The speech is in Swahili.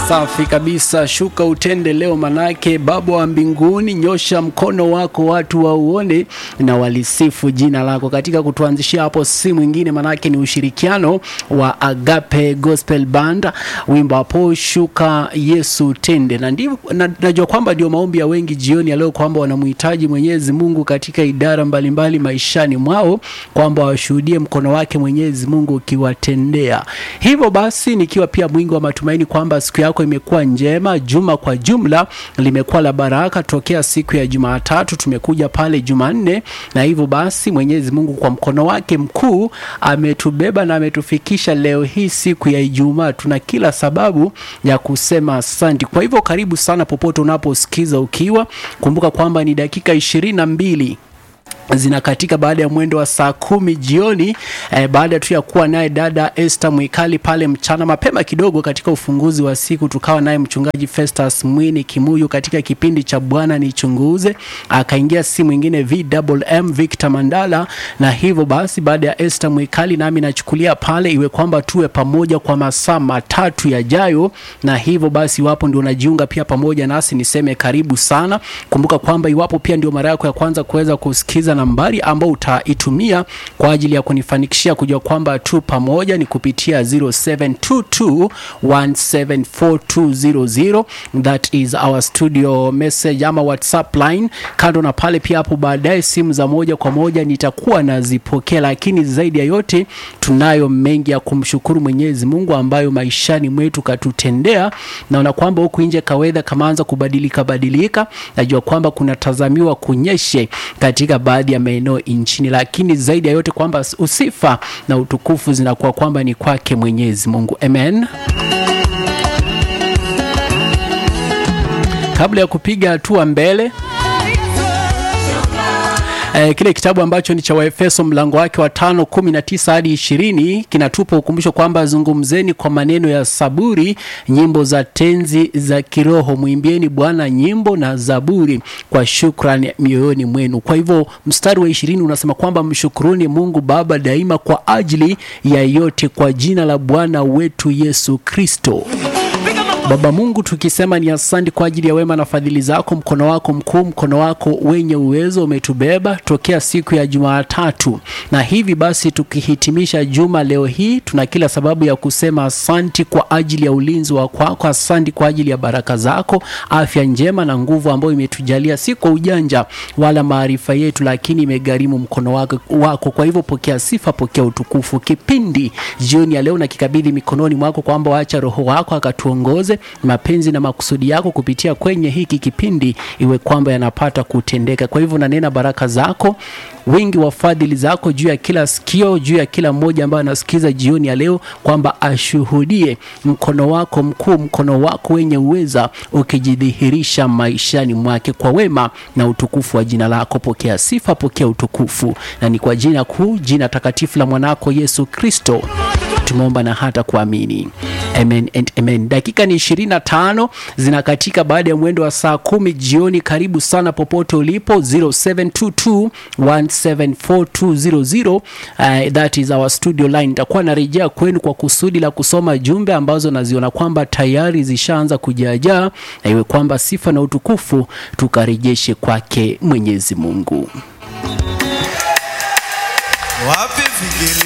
Safi kabisa, shuka utende leo, manake Baba wa mbinguni, nyosha mkono wako watu wauone na walisifu jina lako. Katika kutuanzishia hapo, si mwingine manake ni ushirikiano wa Agape Gospel Band, wimbo hapo shuka Yesu tende, na ndivyo na, najua kwamba ndio maombi ya wengi jioni ya leo kwamba wanamhitaji Mwenyezi Mungu katika idara mbalimbali maishani mwao, kwamba washuhudie mkono wake Mwenyezi Mungu ukiwatendea. Hivyo basi nikiwa pia mwingi wa matumaini kwamba siku yako imekuwa njema, juma kwa jumla limekuwa la baraka tokea siku ya Jumatatu tumekuja pale Jumanne, na hivyo basi Mwenyezi Mungu kwa mkono wake mkuu ametubeba na ametufikisha leo hii siku ya Ijumaa. Tuna kila sababu ya kusema asante. Kwa hivyo karibu sana popote unaposikiza ukiwa, kumbuka kwamba ni dakika ishirini na mbili zinakatika baada ya mwendo wa saa kumi jioni eh, baada tu ya kuwa naye dada Esther Mwikali pale mchana mapema kidogo katika ufunguzi wa siku, tukawa naye mchungaji Festus Mwini Kimuyu katika kipindi cha Bwana Nichunguze, akaingia si mwingine VMM Victor Mandala, na hivyo basi baada ya Esther Mwikali nami nachukulia pale iwe kwamba tuwe pamoja kwa masaa matatu yajayo, na hivyo basi iwapo ndio unajiunga pia pamoja nasi niseme karibu sana. Kumbuka kwamba iwapo pia ndio mara yako ya kwanza kuweza kusikiza nambari ambao utaitumia kwa ajili ya kunifanikishia kujua kwamba tu pamoja ni kupitia 0722174200 that is our studio message ama whatsapp line. Kando na pale pia hapo baadaye simu za moja kwa moja nitakuwa nazipokea, lakini zaidi ya yote tunayo mengi ya kumshukuru Mwenyezi Mungu ambayo maishani mwetu katutendea. Naona kwamba huku nje kawedha kamaanza kubadilika badilika, najua kwamba kunatazamiwa kunyeshe katika baadhi ya maeneo nchini, lakini zaidi ya yote kwamba usifa na utukufu zinakuwa kwamba ni kwake Mwenyezi Mungu. Amen. Kabla ya kupiga hatua mbele Eh, kile kitabu ambacho ni cha Waefeso mlango wake wa tano kumi na tisa hadi ishirini kinatupa ukumbusho kwamba zungumzeni kwa maneno ya saburi, nyimbo za tenzi za kiroho, mwimbieni Bwana nyimbo na zaburi kwa shukrani mioyoni mwenu. Kwa hivyo mstari wa ishirini unasema kwamba mshukuruni Mungu Baba daima kwa ajili ya yote kwa jina la Bwana wetu Yesu Kristo. Baba Mungu, tukisema ni asante kwa ajili ya wema na fadhili zako. Mkono wako mkuu, mkono wako wenye uwezo umetubeba tokea siku ya Jumatatu, na hivi basi tukihitimisha juma leo hii, tuna kila sababu ya kusema asanti kwa ajili ya ulinzi wa kwako, asanti kwa ajili ya baraka zako, afya njema na nguvu ambayo imetujalia, si kwa ujanja wala maarifa yetu, lakini imegharimu mkono wako, wako. Kwa hivyo pokea sifa, pokea utukufu. Kipindi jioni ya leo na kikabidhi mikononi mwako, kwamba waacha Roho wako akatuongoze mapenzi na makusudi yako kupitia kwenye hiki kipindi iwe kwamba yanapata kutendeka. Kwa hivyo nanena baraka zako, wingi wa fadhili zako juu ya kila sikio, juu ya kila mmoja ambaye anasikiza jioni ya leo, kwamba ashuhudie mkono wako mkuu, mkono wako wenye uweza ukijidhihirisha maishani mwake kwa wema na utukufu wa jina lako. Pokea sifa, pokea utukufu, na ni kwa jina kuu, jina takatifu la mwanako Yesu Kristo tumeomba na hata kuamini. Amen and amen. Dakika ni ishirini na tano zinakatika baada ya mwendo wa saa kumi jioni. Karibu sana popote ulipo 0722174200 uh, that is our studio line. Nitakuwa narejea kwenu kwa kusudi la kusoma jumbe ambazo naziona kwamba tayari zishaanza kujaajaa, na iwe kwamba sifa na utukufu tukarejeshe kwake Mwenyezi Mungu. Wapi fikiri